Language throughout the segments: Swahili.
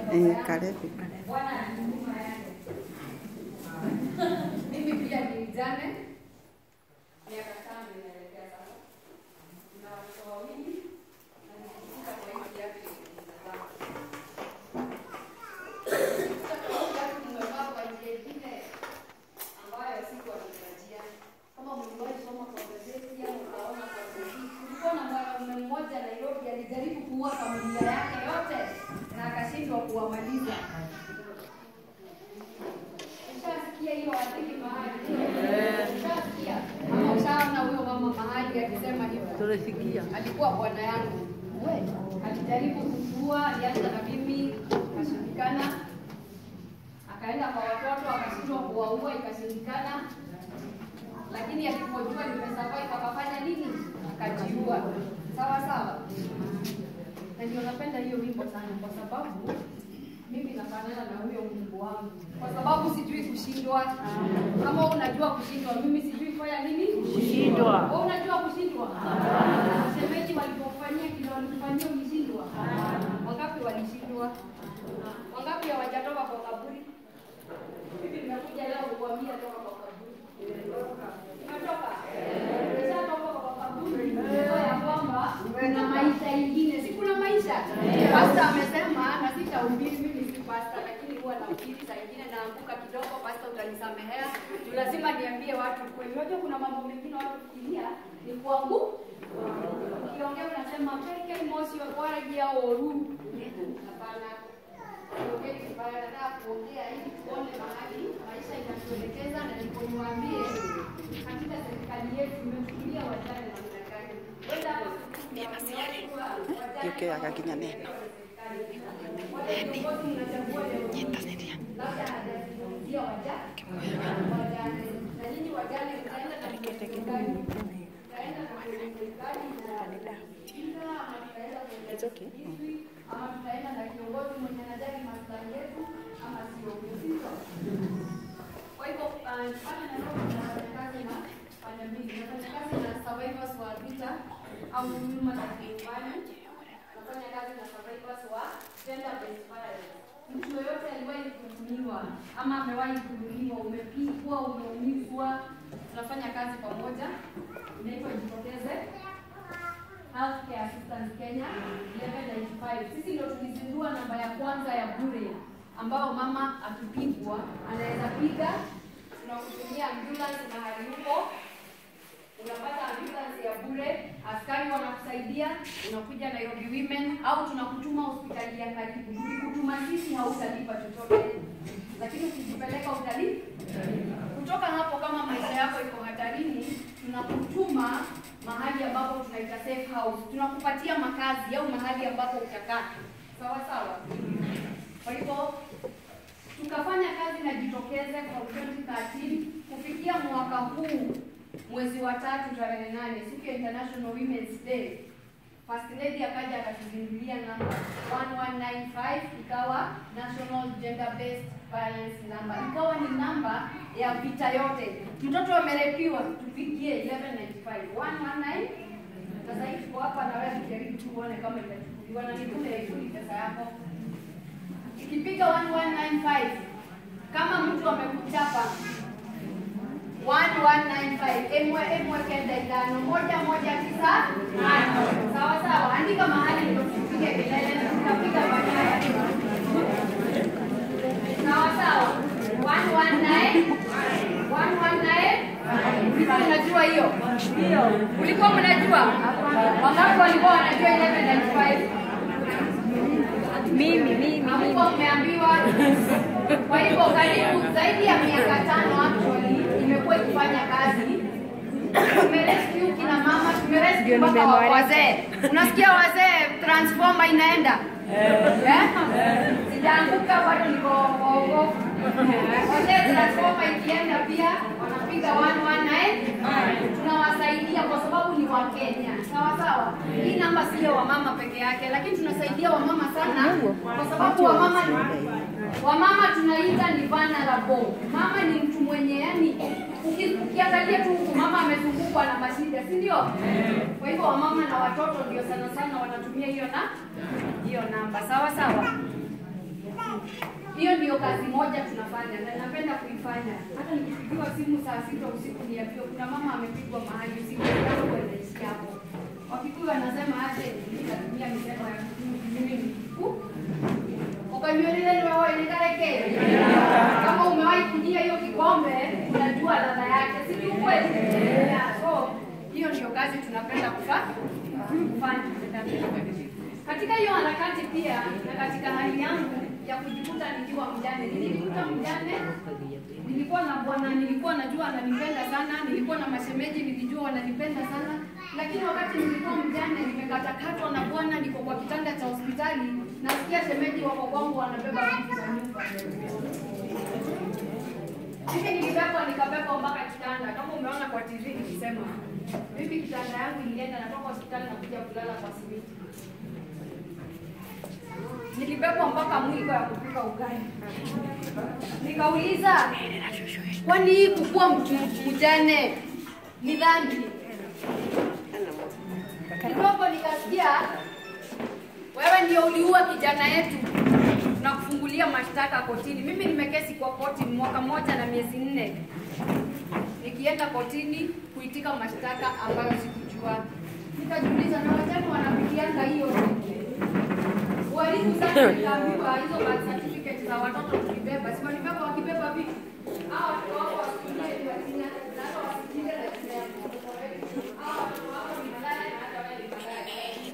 Eh, karibu. Bwana ana huduma yake. Mimi pia ni mjane, miaka tano inaelekea sasa, na watoto wawili na nikifika kwa hii kiatu nimezaa. Sasa kwa kiatu nimevaa kwa njia ingine ambayo sikuwa natarajia. Kama mliwahi soma kwa gazeti au ukaona kwa TV, kulikuwa na mwanamume mmoja Nairobi alijaribu kuua familia yake yote na akashindwa kuwamaliza. Ushasikia hiyo hadithi mahali? Ushasikia? Ama ushaona huyo mama mahali akisema hivyo? Tulisikia. alikuwa bwana yangu alijaribu kukua, alianza na mimi, ikashindikana. Akaenda kwa watoto, akashindwa kuwaua, ikashindikana. Lakini alipojua nimesurvive, akafanya nini? Akajiua. Sawa sawa. Na ndio napenda hiyo wimbo sana, kwa sababu mimi nafanana na huyo Mungu wangu, kwa sababu sijui kushindwa. Kama unajua kushindwa, mimi sijui kufanya nini? Kushindwa. Wewe unajua kushindwa? Shemeji walipofanyia kile walifanyia ulishindwa? Wangapi walishindwa? Wangapi hawajatoka kwa kaburi? Mimi nimekuja leo kukuambia toka kwa kaburi. Umetoka? Umeshatoka kwa kaburi. Unajua ya kwamba kuna maisha ingine. Si kuna maisha? Pastor amesema na sitahubiri mimi si pastor lakini huwa nahubiri saa ingine naanguka kidogo pastor utanisamehea. Juu lazima niambie watu kweli. Unajua kuna mambo mengine watu fikiria ni kwangu. Ukiongea unasema peke mosi wa kwaragia oru. Hapana. Siongei vibaya, nataka kuongea ili tuone mahali maisha inatuelekeza na ndipo niwaambie katika serikali yetu imefikiria wajane namna gani. Wenda hapa Yuke akakinya neno. Nyitaniria. labda hajazungumzia wajane. Na nyinyi wajane mtaenda na serikali. Mtaenda na serikali na ama mtaenda kwenye It's okay. ama tutaenda na kiongozi mwenye anajali maslahi yetu ama sio sivyo? Kwa hivyo uh, pale Nairobi tunafanya kazi na pande mbili, tunafanya kazi na survivors wa vita au huduma za nyumbani, tunafanya kazi na survivors wa gender based violence. Mtu yoyote aliwahi kudhulumiwa ama amewahi kudhulumiwa, umepigwa, umeumizwa, tunafanya kazi pamoja, inaitwa Jitokeze Healthcare Assistance Kenya 1195. Sisi ndio tulizindua namba ya kwanza ya bure ambao mama akipigwa anaweza piga, tunakutumia ambulance mahali huko, unapata ambulance ya bure, askari wanakusaidia, unakuja Nairobi Women au tunakutuma hospitali ya karibu. Tukikutuma sisi hautalipa chochote, lakini ukijipeleka utalipa. Kutoka hapo, kama maisha yako iko hatarini, tunakutuma mahali ambapo tunaita safe house, tunakupatia makazi au mahali ambapo utakaa. Sawa sawa. Kwa hivyo tukafanya kazi na Jitokeze from 2013 kufikia mwaka huu mwezi wa tatu tarehe nane, siku ya International Women's Day. First Lady akaja akatuzindulia namba 1195 ikawa National Gender Based Violence Number, ikawa ni namba ya vita yote. Mtoto amerepiwa, tupigie 1195 119. Sasa hivi tuko hapa na wewe, tujaribu tuone kama itachukuliwa na nikule ikuli pesa yako ikipiga 1195 kama mtu amekuchapa 1195 emwe emwe kenda itano moja moja tisa tano sawa sawa, andika mahali ndio tupige kelele na tutapiga baadaye. Sawa sawa, 119 119 Ulikuwa mnajua hiyo? Ulikuwa mnajua? Wangapi walikuwa wanajua 1195? Mimi, mimi. Hakuwa mmeambiwa. Kwa hivyo karibu zaidi ya miaka tano actually imekuwa ikifanya kazi. Tumerescue kina mama, tumerescue mpaka wa- wazee. Unasikia wazee, transformer inaenda Eh? Sijaanguka bado niko ogo. Wazee transformer ikienda pia wanapiga 119 tunawasaidia kwa sababu ni wa Kenya. Sawa sawa. Hii namba sio wamama peke yake, lakini tunasaidia wamama sana kwa sababu wamama wamama tunaita ni vulnerable. Mama ni mtu mwenye yani uki- ukiangalia tu huku mama amezungukwa na mashida, si ndio? Kwa hivyo wamama na watoto ndio sana sana wanatumia hiyo na hiyo namba. Sawa sawa. Hiyo ndio kazi moja tunafanya na napenda kuifanya. Hata nikipigiwa simu saa sita usiku niambiwe kuna mama amepigwa mahali usiku yangu anaishi hapo. Wakikuyu wanasema aje nitatumia misemo ya Kikuyu mimi ni Kiku. Ukanyuelile ni wewe ni kareke. Kama umewahi kujia hiyo kikombe unajua ladha yake, si ni ukweli? Yeah, so hiyo ndio kazi tunapenda kufa- kufanya. Katika hiyo harakati pia na katika hali yangu ya kujikuta nikiwa mjane, nilijikuta mjane, nilikuwa na bwana, nilikuwa najua ananipenda sana, nilikuwa na mashemeji, nilijua wananipenda sana, lakini wakati nilikuwa mjane, nimekatakatwa na bwana, niko kwa kitanda cha hospitali, nasikia shemeji wako kwangu wanabeba vitu za nyumba. Mimi nilibebwa nikabebwa mpaka kitanda, kama umeona kwa TV nikisema. Mimi kitanda yangu ilienda, natoka hospitali na kuja kulala kwa simiti. Nilibebwa mpaka mwiko ya kupika ugali. Nikauliza, kwani hii kukuwa mtu- mjane ni dhambi? Kidogo nikasikia wewe ndio uliua kijana yetu na kufungulia mashtaka kotini. Mimi nimekesi kwa koti mwaka mmoja na miezi nne, nikienda kotini kuitika mashtaka ambayo sikujua. Nikajiuliza, na wajane wanapitianga hiyo walimu sana, nikaambiwa hizo birth certificate za watoto tukibeba, si walibeba wakibeba vipi? Hao watoto wako wasikilie ni wajinga, na hata wasikilie na kusema. Hao watoto wako ni malaya na hata wewe ni malaya.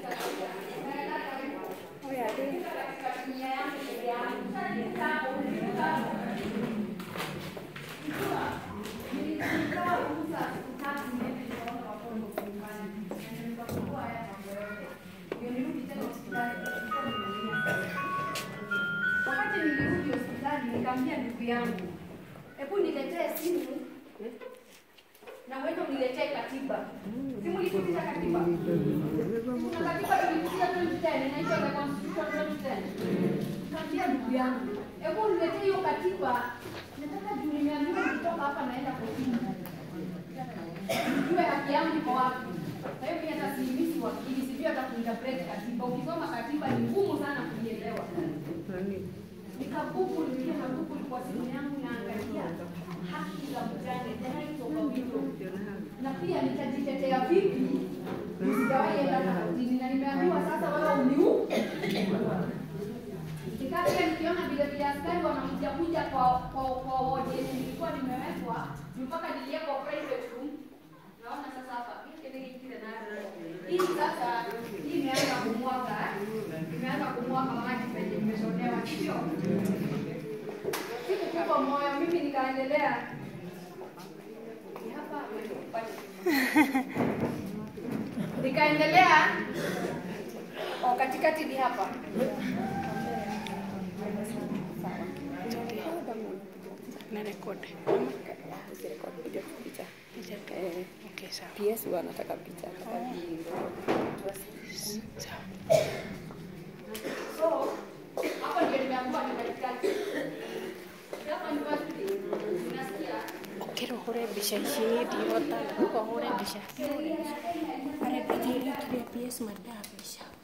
Wakati nilirudi hospitali nikamwambia ndugu yangu, hebu niletee simu na uende uniletee katiba. Simu nikutisha katiba. Kuna katiba tulikutia 2010 inaitwa the Constitution 2010. Nikamwambia ndugu yangu, hebu uniletee hiyo katiba. Nataka juu nimeambiwa nikitoka hapa naenda kotini. Nijue haki yangu iko wapi. Kwa hiyo mimi hata siimisi wakili, sijui hata kuinterpret katiba. Ukisoma katiba ni ngumu sana kuielewa. Nikagoogle, nilienda Google kwa simu yangu naangalia haki za mjane, the rights of a widow. Na pia nitajitetea vipi sijawahi enda kotini na nimeambiwa sasa wewe uniu Nikaa pia nikiona vile vile askari wanakuja kuja kwa kwa kwa wodi yenye nilikuwa nimewekwa mpaka niliwekwa private room. Naona sasa hapa kile kile na hii sasa hii imeanza kumwaga imeanza kumwaga maji penye imeshonewa sio? Sikukupa moyo mimi nikaendelea Ni hapa nikaendelea o katikati ni hapa na record. Eh, Okay, sawa. PS wanataka picha. Sawa. so hapo ndio nimeambiwa ni katikati hapa ni wapi unasikia Ukero hore mbica ici ndirota guko hore mbica arenda kĩrĩa PS mandaa mbica